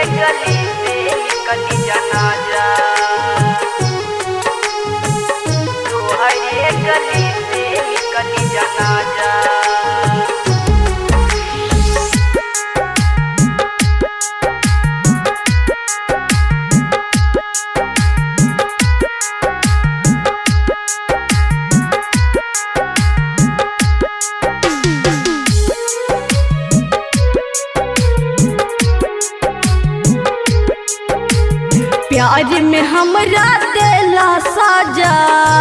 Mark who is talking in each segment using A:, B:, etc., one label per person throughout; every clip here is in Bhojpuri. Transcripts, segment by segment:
A: गली से निकली जनाजा तोहरे गली से निकली जनाजा
B: प्यार में हमरा देला साजा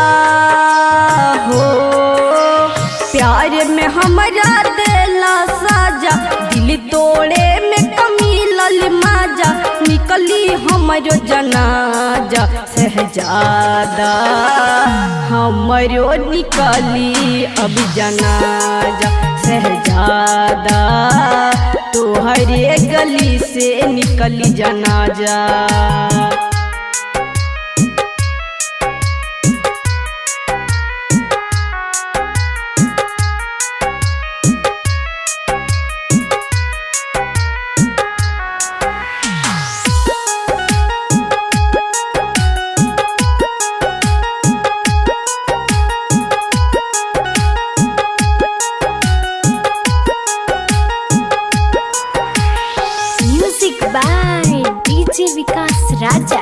B: हो प्यार में हमरा देला साजा दिल तोड़े में कमी लल माजा निकली हमरो जनाजा सहजादा हमरो निकली अब जनाजा सहजादा तोहरे गली से निकली जनाजा
C: म्यूजिक बाय डीजे विकास राजा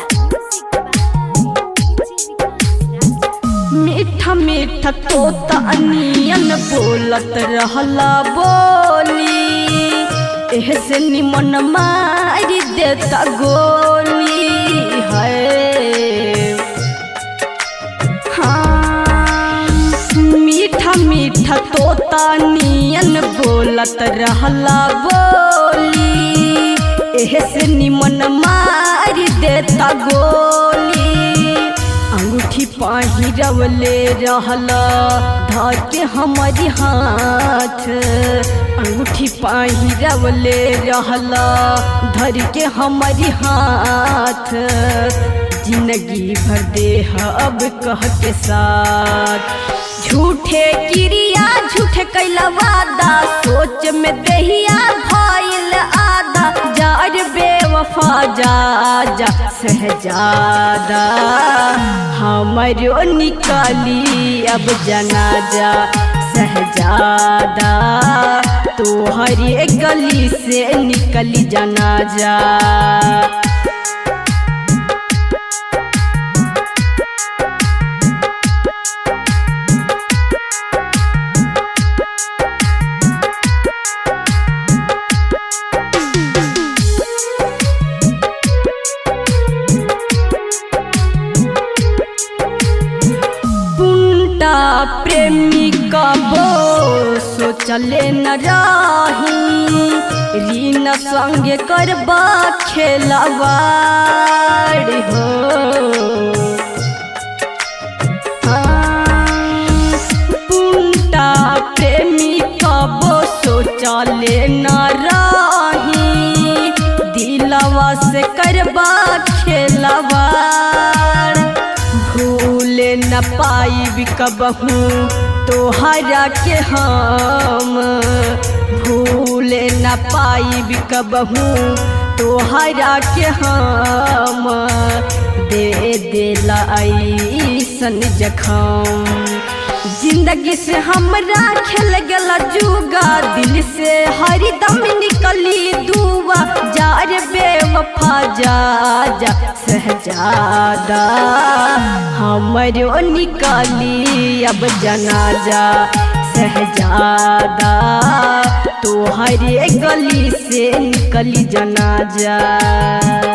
B: मीठा मीठा तोता अनियन बोलत रहला बोली एह से निमन मारी देता गोली है हाँ, मीठा मीठा तोता नियन बोलत रहला बोली एह से निमन मारी देता गोली अंगूठी पहिरवले रहला धके हमारी हाथ अंगूठी पहिरवले रहला धर के हमारी हाथ जिंदगी भर देह अब कह के साथ झूठे क्रिया झूठे कैला वादा सोच में दहिया भइल आदा जार बेवफा जा जा सहजादा हमरो निकाली अब जनाजा सहजादा तोहरे गली से निकली जनाजा पुंटा प्रेमी कबो सोचले न रही रीना संगे करबा खेलवाड़ हो हाँ, पुंटा प्रेमी कबो सोचले न रही दिलवा से करबा खेलवाड़ भूल न पाई कबहू तोहरा के हम भूल न पाई कबहू तोहरा के हम दे देला ऐसन जखम जिंदगी से हमरा खेल गला जुगा दिल से हरदम निकली दुआ जार बेवफा जा जा सहजादा हमरो निकाली अब जनाजा सहजादा तोहरे गली से निकली जनाजा